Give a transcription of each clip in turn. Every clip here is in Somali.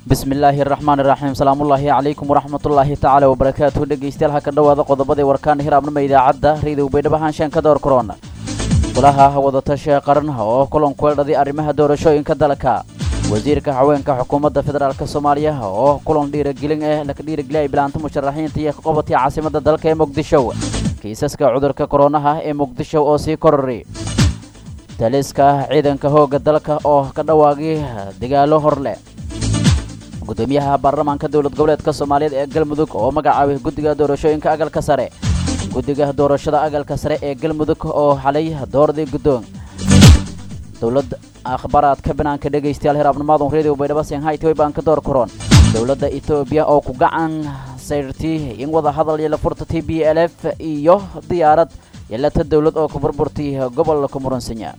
bismi illaahi araxmaan iraxiim salaamullaahi calaykum waraxmatullaahi tacaala wabarakaatuhu dhegeystayaal ha ka dhowaada qodobadii warkaan hiraabnima idaacadda raydow baydhabo haanshaan ka door korona golaha wadatasha qaran oo kulan kueldhaday arrimaha doorashooyinka dalka wasiirka haweenka xukuumadda federaalk soomaaliya oo kulan dhiiragelin eh laka dhiirageliya ay bilaanta musharaxiinta iyo ka qabatay caasimadda dalka ee muqdisho kiisaska cudurka koronaha ee muqdisho oo sii korori taliska ciidanka hoogga dalka oo ka dhawaagay dagaalo hor leh gudoomiyaha baarlamaanka dowlad goboleedka soomaaliyeed ee galmudug oo magacaabay guddiga doorashooyinka agalka sare guddiga doorashada agalka sare ee galmudug oo xalay doordii guddoon dowladda akhbaaraadka banaanka dhegaystayaal hiraabnimaadun radio baydhabo shanghai baan ka door koron dowladda etoobiya oo ku gacan sayrtay in wada hadal iyo la furta t b l f iyo diyaarad yeelata dowlad oo ku burburtay gobolka muransinya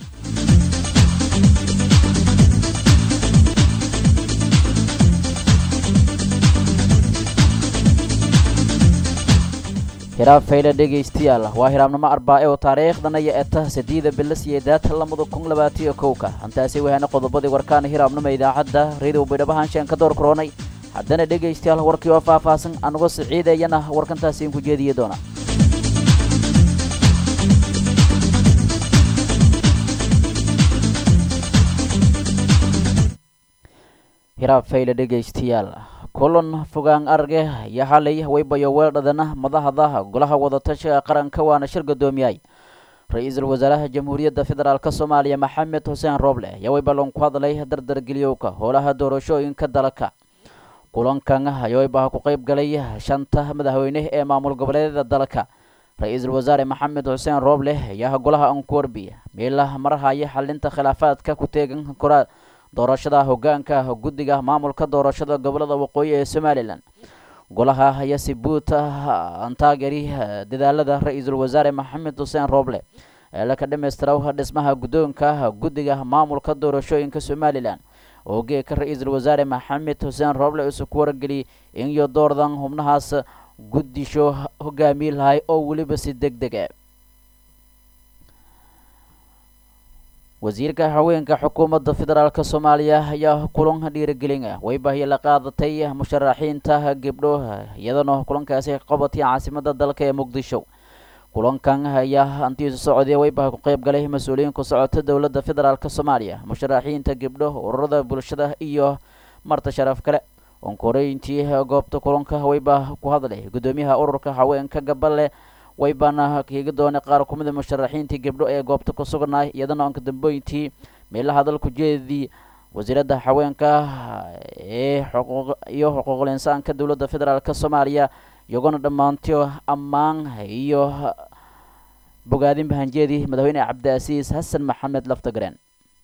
hiraab fayle dhegaystayaal waa hiraabnimo arbaace oo taariikhdana iyo eta sadiida bilo siyeedaad lamada kun labaatiyo kowka hantaasi wahaana qodobadii warkaana hiraabnimo idaacadda radio baydhabo haanshaan ka door koronay haddana dhegaystayaal warkii oo faahfaahsan anuga siciidayana warkantaasi inku jeediye doona hiraab fayle dhegaystayaal kulan fogaan arge iyo xalay waybayo weeldhadana madahda golaha wadatashiga qaranka waana shir gudoomiyay ra-iisul wasaaraha jamhuuriyadda federaalk soomaaliya maxamed xuseen rooble ayaa waybalon ku hadlay dardargeliyowka howlaha doorashooyinka dalka kulankan ayaa waybaha ku qayb galay shanta madaxweyne ee maamul goboleedyada dalka ra-iisul wasaare maxamed xuseen rooble ayaa golaha ankuwarbi meela marhaya xalinta khilaafaadka ku teegan koraa doorashada hogaanka guddiga maamulka doorashada gobolada waqooyi ee somalilan golaha ayaa si buut aan taageri dadaalada ra-iisul wasaare maxamed xuseen rooble ee laka dhammaystira dhismaha guddoonka guddiga maamulka doorashooyinka somalilan oo geeka ra-iisul wasaare maxamed xuseen rooble isu ku wargeliyay in iyo doordan xubnahaas guddisho hogaamiye lahay oo weliba si deg dega wasiirka haweenka xukuumadda federaalk soomaaliya ayaa kulan dhiiragelin waybahiyo la qaadatay musharaxiinta gabdho iyadana kulankaasi qabatay caasimada dalka ee muqdisho kulankan ayaa antiisu socday waybaha ku qayb galay mas-uuliyiin ku socota dowladda federaalk soomaaliya musharaxiinta gabdho ururada bulshada iyo marta sharaf kale onkoreyntii goobta kulanka waybaa ku hadlay gudoomiyaha ururka haweenka gabale waybaana kiiga doonay qaar ku mida musharaxiintii gabdho ee goobta ku sugnaay iyadana onka dambeyntii meela hadalku jeedii wasiiradda haweenka ee iyo xuquuqul insaanka dowladda federaalk soomaaliya iyagona dhammaantiyo ammaan iyo bogaadin bahanjeedii madaxweyne cabdiasiis xasan maxamed laftagareen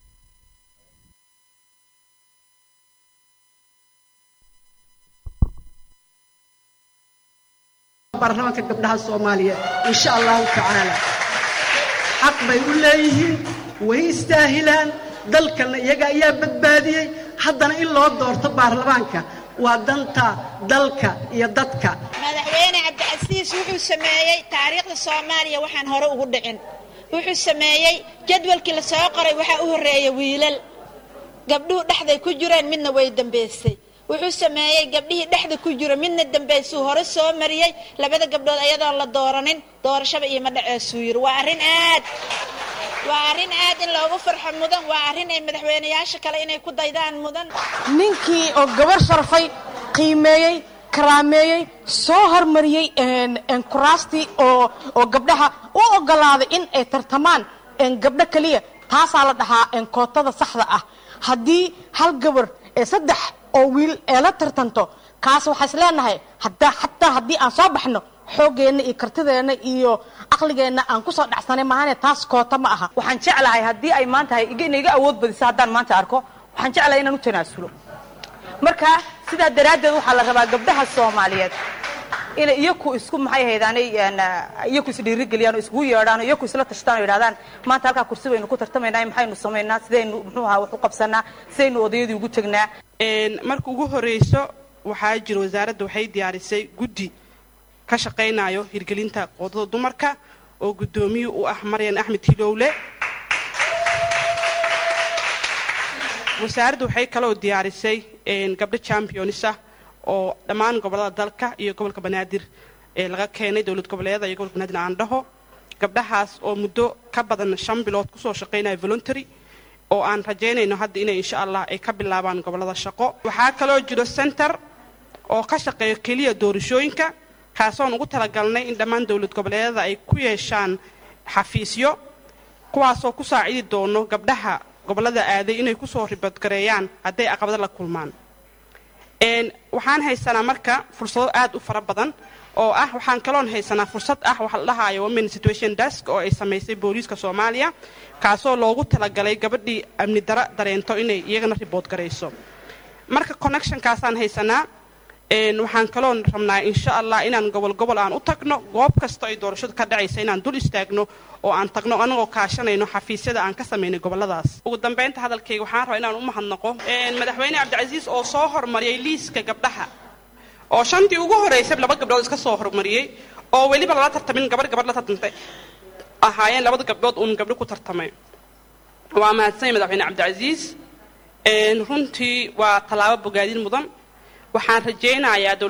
baarlamaanka gabdhaha soomaaliyeed insha allahu tacaala xaq bay u leeyihiin way istaahilaan dalkanna iyaga ayaa badbaadiyey haddana in loo doorto baarlamaanka waa danta dalka iyo dadka madaxweyne cabdicasiis wuxuu sameeyey taariikhda soomaaliya waxaan hore ugu dhicin wuxuu sameeyey jadwalkii la soo qoray waxaa u horreeya wiilal gabdhuhu dhexday ku jireen midna way dambaysay wuxuu sameeyey gabdhihii dhexda ku jiro midna dambaysuu hore soo mariyey labada gabdhood ayadoon la dooranin doorashaba ioma dhaceesuu yiri waa arrin aad waa arrin aad in loogu farxo mudan waa arrin ay madaxweynayaasha kale inay ku daydaan mudan ninkii oo gabar sharfay qiimeeyey karaameeyey soo hormariyey kuraastii oo oo gabdhaha u ogolaaday in ay tartamaan gabdho keliya taasaa la dhahaa kootada saxda ah haddii hal gabar ee saddex oo wiil ee la tartanto kaas waxaa is leenahay hadaa xataa haddii aan soo baxno xooggeenna iyo kartideenna iyo caqligeenna aan kusoo dhacsanay maahane taas koota ma aha waxaan jeclahay haddii ay maanta ina iga awood badiso haddaan maanta arko waxaan jeclahay inaan u tanaasulo marka sidaa daraaddeed waxaa la rabaa gabdhaha soomaaliyeed inay iyaku isku maxay ahaydaanay iyaku isdhiirigeliyaan oo iskugu yeedhaan oo iyaku isla tashtaan oo yidhahdaan maanta halkaa kursi baynu ku tartamaynaa maxaynu samaynaa sidaynu muxuu ahaa wax u qabsanaa sidaynu odayadii ugu tegnaa marka ugu horrayso waxaa jira wasaaradda waxay diyaarisay guddi ka shaqaynayo hirgelinta qoodada dumarka oo guddoomiye u ah maryan axmed hilowle wasaaraddu waxay kaloo diyaarisay gabdho champions ah oo dhammaan gobolada dalka iyo gobolka banaadir ee laga keenay dowlad goboleeda iyo gobolka banaadir aan dhaho gabdhahaas oo muddo ka badan shan bilood kusoo shaqaynaya voluntary oo aan rajaynayno hadda inay insha allah ay ka bilaabaan gobolada shaqo waxaa kaloo jiro center oo ka shaqeeyo keliya doorashooyinka kaasoon ugu talagalnay in dhammaan dowlad goboleedada ay ku yeeshaan xafiisyo kuwaasoo ku saacidi doono gabdhaha gobolada aaday inay kusoo ribadgareeyaan hadday caqabado la kulmaan waxaan haysanaa marka fursado aad u fara badan oo ah waxaan kaloon haysanaa fursad ah waxa la dhahaayo women situation desk oo ay samaysay booliiska soomaaliya kaasoo loogu talagalay gabadhii amni daro dareento inay iyagana ribood garayso marka connectionkaasaan haysanaa waxaan kaloon rabnaa insha allah inaan gobol gobol aan u tagno goob kasta ay doorashadu ka dhacaysa inaan dul istaagno oo aan tagno anagoo kaashanayno xafiisyada aan ka samaynay goboladaas ugu dambaynta hadalkayga waxaan rabaa inaan u mahadnaqo madaxweyne cabdicasiis oo soo hormariyay liiska gabdhaha oo shantii ugu horeysay laba gabdhood iska soo hormariyey oo weliba lala tartamin gabadh gabadh la tartantay ahaayeen labada gabdhood uun gabdho ku tartamay waa mahadsanya madaxweyne cabdicasiis runtii waa tallaabo bogaadin mudan waxaan rajaynayaa dowlad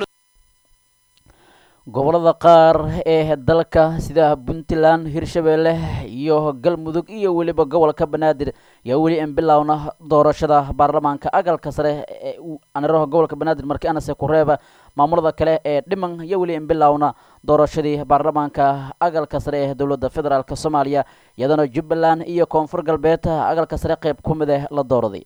gobolada qaar ee dalka sida puntland hirshabeelle iyo galmudug iyo weliba gobolka banaadir yaa weli in bilowna doorashada baarlamaanka agalka sare ee aniraha gobolka banaadir markii anase ku reeba maamulada kale ee dhiman iyo weli in bilowna doorashadii baarlamaanka agalka sare ee dowladda federaalk soomaaliya iyadana jubbaland iyo koonfur galbeed agalka sare qeyb ku mid ah la dooraday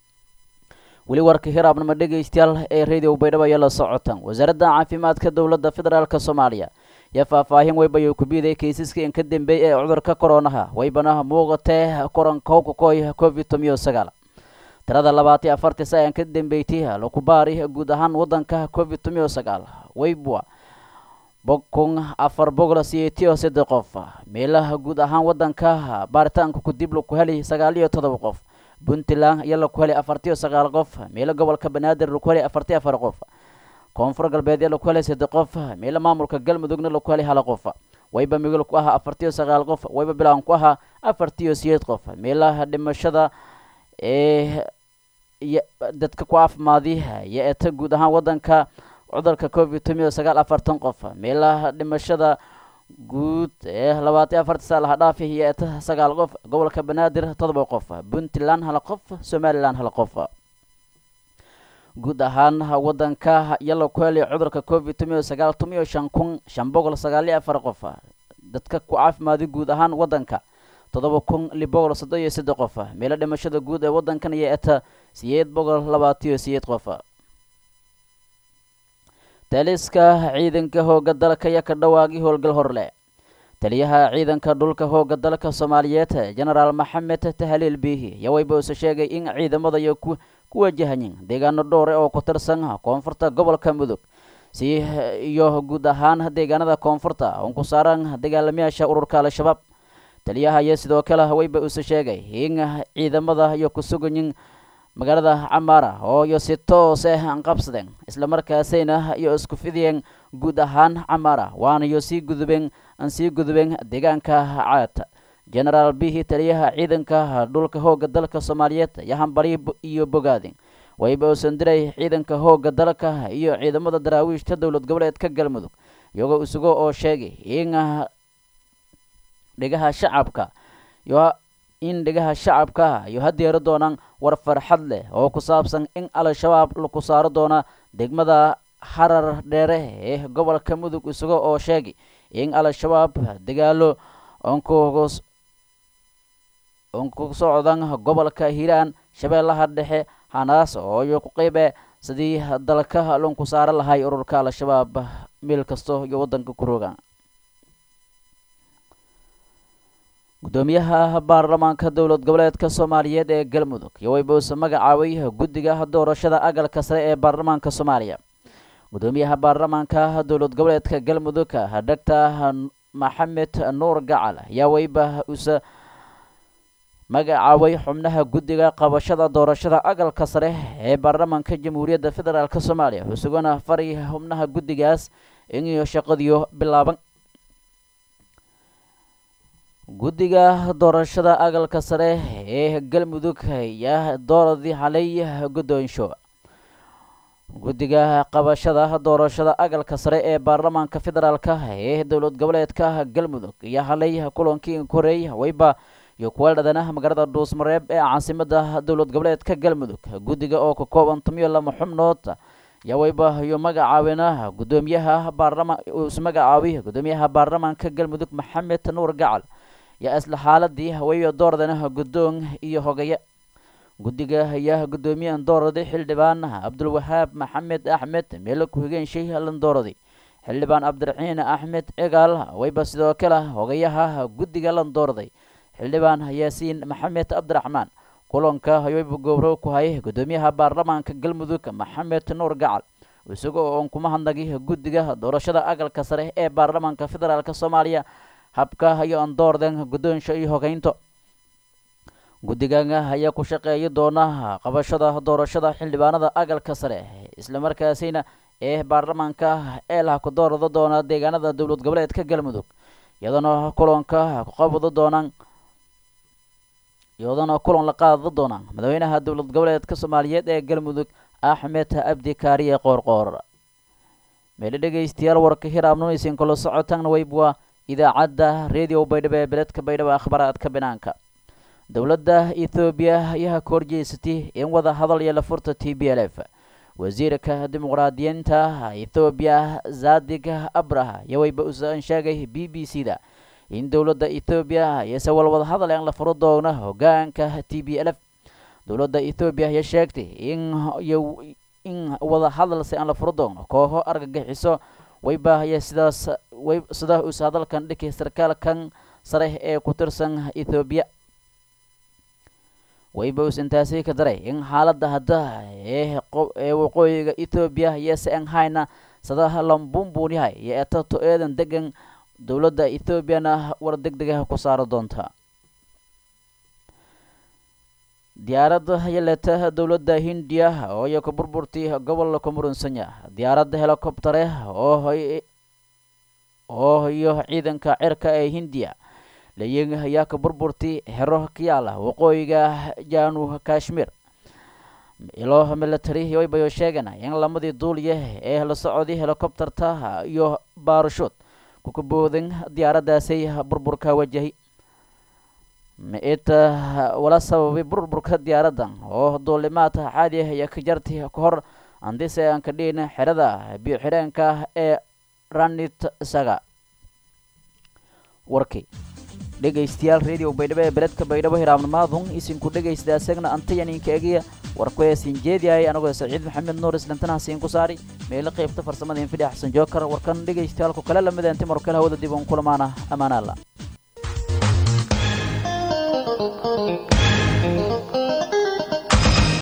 weli warka hiraabnimo dhegaystayaal ee radio baydhabo ayaa la socotaan wasaaradda caafimaadka dowladda federaalk soomaaliya yaa faahfaahin weybayo kubiday kaysaska in ka dambeey ee cudurka koronaha waybana muuqatee korankokokoy covid tomiyo sagaal tirada labaatan afartii sa aan ka dambeeytay lakubaari guud ahaan wadanka covid tomiyo sagaal weybwa bokun afar boqol siyeetiyo saddex qof meelaha guud ahaan wadanka baaritaanka kudib laku heli sagaal iyo todoba qof puntland ayaa laku helay afartiyo sagaal qof meelo gobolka banaadir laku helay afartiyo afar qof koonfur galbeed ee laku helay saddex qof meelo maamulka galmudugna laku helay hal qof wayba migol ku ahaa afartiyo sagaal qof wayba bilaan ku ahaa afartiyo siyeed qof meelaha dhimashada ee dadka ku caafimaadi iyo eeta guud ahaan wadanka cudurka covid tomiyo sagaal afartan qof meelaha dhimashada guud ee labaatan afarta saa laha dhaafi iyo eeta sagaal qof gobolka banaadir todoba qof puntland hal qof somalilan hal qof guud ahaan wadanka yala ku helay cudurka covid tomiyo sagaal tomiyo shan kun shan boqol sagaaliyo afar qof dadka ku caafimaadi guud ahaan wadanka todoba kun lix boqol soddon iyo saddex qof meelo dhimashada guud ee wadankan iyo eta siyeed boqol labaatiyo siyeed qof taliska ciidanka hooga dalka iyo ka dhawaaqii howlgal horle taliyaha ciidanka dhulka hooga dalka soomaaliyeed genaraal maxamed tahaliil biihi yaa wayba use sheegay in ciidamada iyo ku wajahayin deegaano dhowre oo ku tirsan koonfurta gobolka mudug si iyo guud ahaan deegaanada koonfurta un ku saaran dagaalamayaasha ururka al-shabaab taliyaha ayaa sidoo kale wayba use sheegay in ciidamada iyo ku sugayin magaalada camaara oo iyo si toos ah aan qabsadeen islamarkaasayna iyo isku fidiyeen guud ahaan camaara waana iyo sii gudubeen aan sii gudubeen deegaanka caad genaraal bihi taliyaha ciidanka dhulka hooga dalka soomaaliyeed ayaa hambari iyo bogaadin wayba uusan diray ciidanka hooga dalka iyo ciidamada daraawiishta dowlad goboleedka galmudug iyagoo isugo oo sheegay in dhigaha shacabka iyo in dhigaha shacabka iyo hadeero doonaan war farxad leh oo ku saabsan in al-shabaab laku saaro doona degmada harar dheere ee gobolka mudug isago oo sheegay in al-shabaab dagaalo onkus onku socdan gobolka hiiraan shabeellaha dhexe hanaas oo iyo ku qeybe sidii dalka lonku saaro lahay ururka al-shabaab meel kasto iyo wadanka ku rogaan gudoomiyaha baarlamaanka dowlad goboleedka soomaaliyeed ee galmudug iyo waybuuse magacaabay guddiga doorashada agalka sare ee baarlamaanka soomaaliya gudoomiyaha baarlamaanka dowlad goboleedka galmudug doctor maxamed nuur gacal ayaa wayba use magacaabay xubnaha guddiga qabashada doorashada agalka sare ee baarlamaanka jamhuuriyadda federaalk soomaaliya isaguna faray xubnaha guddigaas iniyo shaqadiyo bilaaban guddiga doorashada agalka sare ee galmudug ayaa dooradii xalay guddoonsho guddiga qabashada doorashada agalka sare ee baarlamaanka federaalka ee dowlad goboleedka galmudug iyo halay kulankii koreey wayba iyo kuwa dhadana magaalada dhuusmareeb ee caasimada dowlad goboleedka galmudug guddiga oo ka kooban tomiyo lama xubnood yaa wayba iyo magacaabina gudoomiyaha baarlamaan is magacaabi gudoomiyaha baarlamaanka galmudug maxamed nuur gacal yaa isla xaaladii wayba doordana guddoon iyo hogaya guddiga ayaa guddoomiyahan dooradi xildhibaan cabdulwahaab maxamed axmed meelo ku-xigeen shayhalan dooradi xildhibaan cabdiraxiin axmed cigaal wayba sidoo kale hogayaha guddiga lan dooraday xildhibaan yaasiin maxamed cabdiraxmaan kulanka wayba gowro ku hayay guddoomiyaha baarlamaanka galmudug maxamed nuur gacal isaga oo on kuma hadnagi guddiga doorashada agalka sare ee baarlamaanka federaalk soomaaliya habka iyo an doorden guddoonsha iyo hogeynto guddigaga ayaa ku shaqeeya doona qabashada doorashada xildhibaanada agalka sare islamarkaasina ee baarlamaanka eelah ku doorada doona deegaanada dowlad goboleedka galmudug iyadana kulanka ku qabada doonaan iyadana kulan la qaada doonaan madaxweynaha dowlad goboleedka soomaaliyeed ee galmudug axmed abdi kaariye qoorqoor meelo dhegeystayaal warka hiraabnunaysin kula socotaan waybwa idaacadda radio baydhabo ee beledka baydhabo akhbaaraadka banaanka dowladda ethoobiya ayaa ka horjeysatay in wada hadal iyo la furta t b l f wasiirka dimuqraadiyiinta ethoobiya zadig abraha iyo wayba usan sheegay b b c da in dowladda ethoobiya ayase walwada hadal aan la furo doono hogaanka t b l f dowladda ethoobiya ayaa sheegtay in in wada hadalse aan la furo doono kooxo argagixiso wayba ayaa sidaas way sidaa uus hadalkan dhikay sarkaalkan sare ee ku tirsan ethoobiya wayba us intaasi ka daray in xaaladda hadda ee ee waqooyiga ethoobiya yase an hayna sadaha lambuunbuun yahay iyo etato eedan degan dowladda ethoobiana war deg degaha ku saari doonta diyaaradda yaleta dowladda hindiya oo iyo ka burburtay gobolka murunsanya diyaaradda helicoptere oo oo iyo ciidanka cirka ee hindiya layin ayaa ka burburtay xero ka yaala waqooyiga janu kashmir ilo military waybayo sheegana in lamadii duuliya ee la socday helicopterta iyo baarashood kukaboodan diyaaraddaasay burburka wajahay maita wala sababay burburka diyaaraddan oo duulimaadka caadi ah ayaa ka jartay ka hor andise aan ka dhihin xerada biyo xireenka ee ranit saga warkii dhegaystayaal radio baydhabo ee beledka baydhabo hiraabnimaadun isinku dhegaysta asagna antayaninka egiya warkueesin jeediyahay anagoo saciid maxamed nuur islantanahasin ku saari meelo qaybta farsamada infidhi xasan jookar warkan dhegaystayaal ku kale lamida inti markale hawada dib uun kulamaana amaanaalla